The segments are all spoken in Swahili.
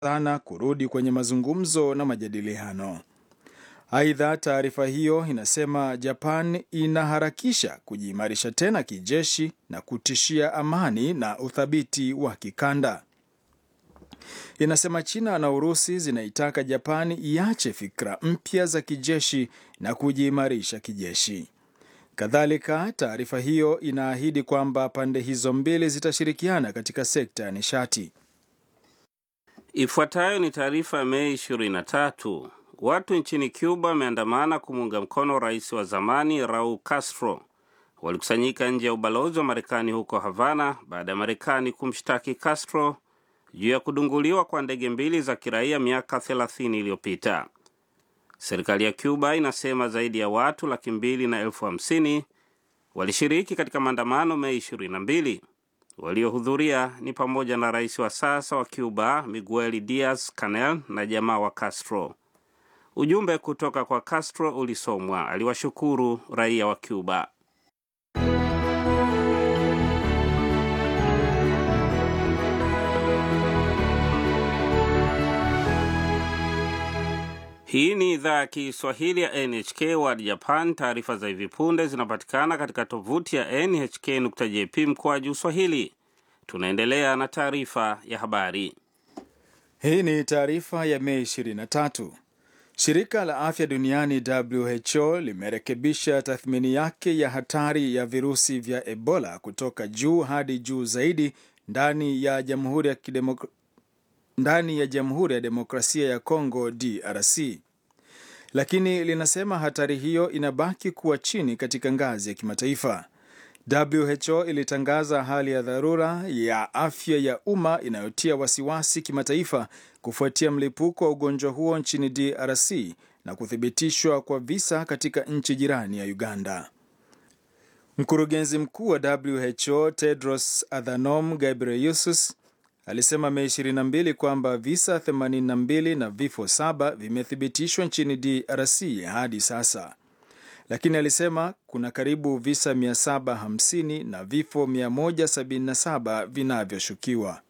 sana kurudi kwenye mazungumzo na majadiliano. Aidha, taarifa hiyo inasema Japan inaharakisha kujiimarisha tena kijeshi na kutishia amani na uthabiti wa kikanda. Inasema China na Urusi zinaitaka Japani iache fikra mpya za kijeshi na kujiimarisha kijeshi. Kadhalika, taarifa hiyo inaahidi kwamba pande hizo mbili zitashirikiana katika sekta ya nishati. Ifuatayo ni taarifa ya Mei 23. Watu nchini Cuba wameandamana kumuunga mkono rais wa zamani Raul Castro. Walikusanyika nje ya ubalozi wa Marekani huko Havana baada ya Marekani kumshtaki Castro juu ya kudunguliwa kwa ndege mbili za kiraia miaka 30 iliyopita. Serikali ya Cuba inasema zaidi ya watu laki mbili na elfu hamsini walishiriki katika maandamano Mei 22. Waliohudhuria ni pamoja na rais wa sasa wa Cuba Miguel Diaz Canel na jamaa wa Castro. Ujumbe kutoka kwa Castro ulisomwa. Aliwashukuru raia wa Cuba. Hii ni idhaa ya Kiswahili ya NHK World Japan. Taarifa za hivi punde zinapatikana katika tovuti ya nhk.jp mkoaju swahili. Tunaendelea na taarifa ya habari. Hii ni taarifa ya Mei 23. Shirika la afya duniani WHO limerekebisha tathmini yake ya hatari ya virusi vya Ebola kutoka juu hadi juu zaidi ndani ya Jamhuri ya Kidemok ndani ya Jamhuri ya Demokrasia ya Kongo DRC, lakini linasema hatari hiyo inabaki kuwa chini katika ngazi ya kimataifa. WHO ilitangaza hali ya dharura ya afya ya umma inayotia wasiwasi kimataifa kufuatia mlipuko wa ugonjwa huo nchini DRC na kuthibitishwa kwa visa katika nchi jirani ya Uganda. Mkurugenzi mkuu wa WHO Tedros Adhanom Ghebreyesus alisema Mei 22 kwamba visa 82 na vifo saba vimethibitishwa nchini DRC hadi sasa, lakini alisema kuna karibu visa 750 na vifo 177 vinavyoshukiwa.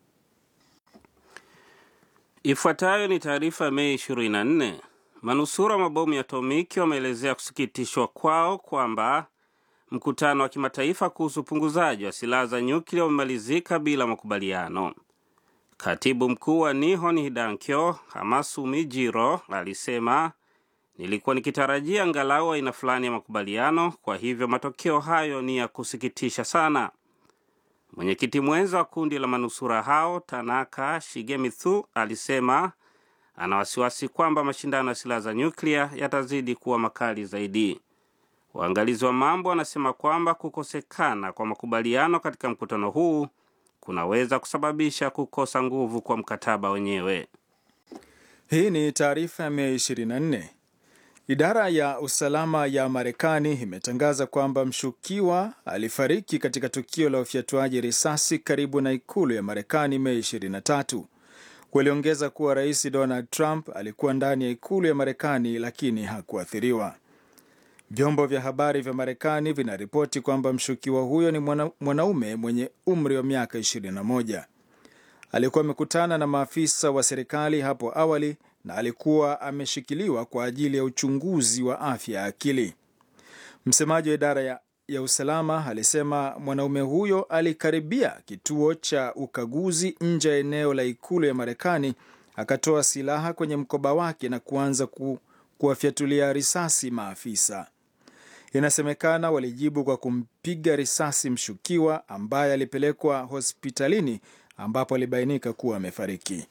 Ifuatayo ni taarifa ya Mei 24. Manusura mabomu ya atomiki wameelezea kusikitishwa kwao kwamba mkutano wa kimataifa kuhusu upunguzaji wa silaha za nyuklia umemalizika bila makubaliano. Katibu mkuu wa Nihon Hidankyo Hamasumi Jiro alisema, nilikuwa nikitarajia angalau aina fulani ya makubaliano, kwa hivyo matokeo hayo ni ya kusikitisha sana. Mwenyekiti mwenza wa kundi la manusura hao Tanaka Shigemitsu alisema ana wasiwasi kwamba mashindano ya silaha za nyuklia yatazidi kuwa makali zaidi. Waangalizi wa mambo wanasema kwamba kukosekana kwa makubaliano katika mkutano huu kunaweza kusababisha kukosa nguvu kwa mkataba wenyewe. Hii ni taarifa ya Mei 24. Idara ya usalama ya Marekani imetangaza kwamba mshukiwa alifariki katika tukio la ufyatuaji risasi karibu na ikulu ya Marekani Mei 23. Waliongeza kuwa Rais Donald Trump alikuwa ndani ya ikulu ya Marekani lakini hakuathiriwa. Vyombo vya habari vya Marekani vinaripoti kwamba mshukiwa huyo ni mwana, mwanaume mwenye umri wa miaka 21. Alikuwa amekutana na maafisa wa serikali hapo awali na alikuwa ameshikiliwa kwa ajili ya uchunguzi wa afya ya akili. Msemaji wa idara ya, ya usalama alisema mwanaume huyo alikaribia kituo cha ukaguzi nje ya eneo la ikulu ya Marekani, akatoa silaha kwenye mkoba wake na kuanza ku, kuwafyatulia risasi maafisa. Inasemekana walijibu kwa kumpiga risasi mshukiwa ambaye alipelekwa hospitalini ambapo alibainika kuwa amefariki.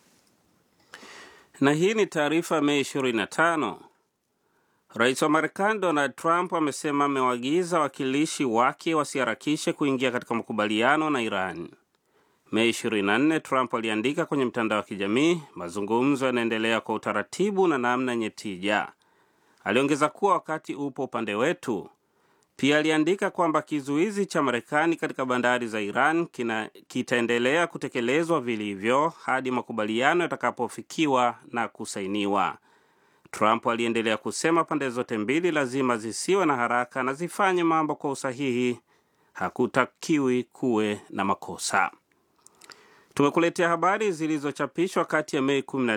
Na hii ni taarifa Mei 25. Rais wa Marekani Donald Trump amesema amewaagiza wawakilishi wake wasiharakishe kuingia katika makubaliano na Iran. Mei 24, Trump aliandika kwenye mtandao wa kijamii, mazungumzo yanaendelea kwa utaratibu na namna yenye tija. Aliongeza kuwa wakati upo upande wetu. Pia aliandika kwamba kizuizi cha Marekani katika bandari za Iran kina, kitaendelea kutekelezwa vilivyo hadi makubaliano yatakapofikiwa na kusainiwa. Trump aliendelea kusema pande zote mbili lazima zisiwe na haraka na zifanye mambo kwa usahihi. Hakutakiwi kuwe na makosa. Tumekuletea habari zilizochapishwa kati ya Mei